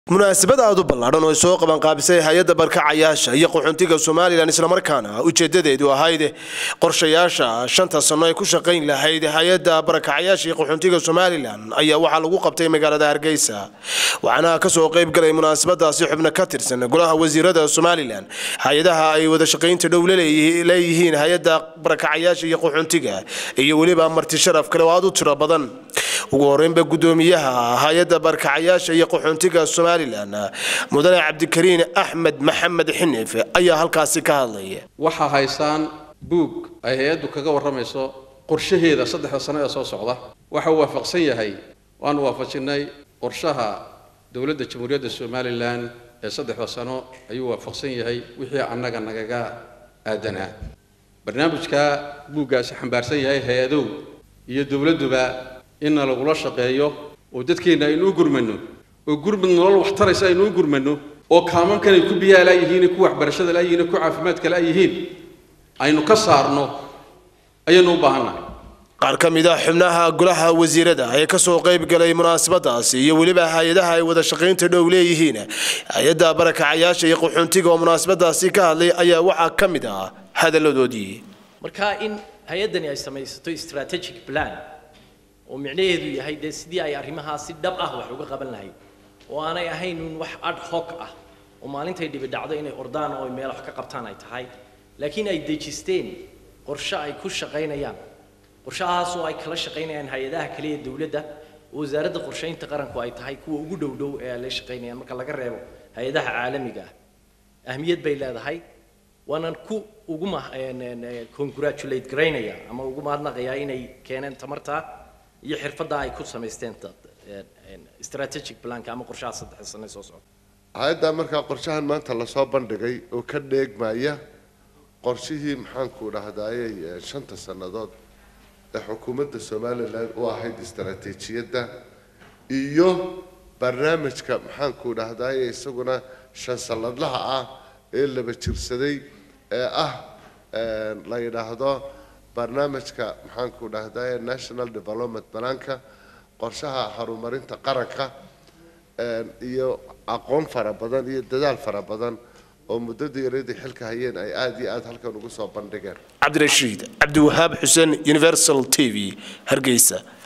munaasabad aad u ballaadhan oo ay soo qabanqaabisay hay-adda barkacayaasha iyo qaxoontiga somalilan islamarkaana ujeedadeedu ahayd qorshayaasha shanta sano ay ku shaqayn lahayd hay-adda barakacayaasha iyo qaxoontiga somalilan ayaa waxaa lagu qabtay magaalada hargeysa waxaana kasoo qayb galay munaasabadaasi xubno ka tirsan golaha wasiirada somalilan hay-adaha ay wada shaqaynta dhow leeyihiin hay-adda barakacayaasha iyo qaxoontiga iyo weliba marti sharaf kale oo aad u tiro badan ugu horeynba gudoomiyaha hay-adda barkacayaasha iyo qaxoontiga somalilan mudane cabdikariin axmed maxamed xinif ayaa halkaasi ka hadlaya waxaa haysaan buug ay hay-addu kaga warramayso qorshaheeda saddexda sano ee soo socda waxa uu waafaqsan yahay waanu waafajinay qorshaha dowladda jamhuuriyadda somalilan ee saddexda sano ayuu waafaqsan yahay wixii annaga nagaga aadanaa barnaamijka buuggaasi xambaarsan yahay hay-adow iyo dowladduba inna lagula shaqeeyo oo dadkeenna aynu u gurmano oo gurmud nolol wax taraysa aynu u gurmano oo kaamankan ay ku biyaha laayihiin ku waxbarashada laayihiin ku caafimaadka laayihiin aynu ka saarno ayaynu u baahannahay qaar ka mid ah xubnaha golaha wasiirada ee kasoo qayb galay munaasabadaasi iyo weliba hay-adaha ay wada shaqaynta dhow leeyihiin hay-adda barakacayaasha iyo qaxoontiga oo munaasabadaasi ka hadlay ayaa waxaa ka mid ah hadalladoodii marka in hay-addani ay samaysato strategic plan oo micnaheedu yahay dee sidii ay arrimahaa si dhab ah wax uga qaban lahayd oo aanay ahayn un wax ad hoc ah oo maalintay dhibi dhacdo inay ordaan oo meel wax ka qabtaan ay tahay laakiin ay dejisteen qorshe ay ku shaqaynayaan qorshahaas oo ay kala shaqaynayaan hay-adaha kale ee dowladda oo wasaaradda qorshaynta qaranku ay tahay kuwa ugu dhow dhow ee ay la shaqaynayaan marka laga reebo hay-adaha caalamiga ah ahmiyad bay leedahay waanan ku ugu congratulate garaynaya ama ugu mahadnaqayaa inay keeneen tamartaa iyo xirfadda ay ku samaysteen strategic planka ama qorshaha saddex sane soo socda hay-addaa markaa qorshahan maanta lasoo bandhigay oo ka dheegmaya qorshihii maxaanku dhahdaayey shanta sannadood ee xukuumadda somalilan u ahayd istaraatiijiyadda iyo barnaamijka maxaanku dhahdaayey isaguna shan sanadlaha ah ee laba jirsaday ee ah la yidhaahdo barnaamijka maxaanku dhahdaye national development banaanka qorshaha horumarinta qaranka iyo aqoon fara badan iyo dadaal fara badan oo muddadii yaradii xilka hayeen ay aada iyo aada halkan ugu soo bandhigeen cabdirashiid cabdiwahaab xuseen universal t v hargeysa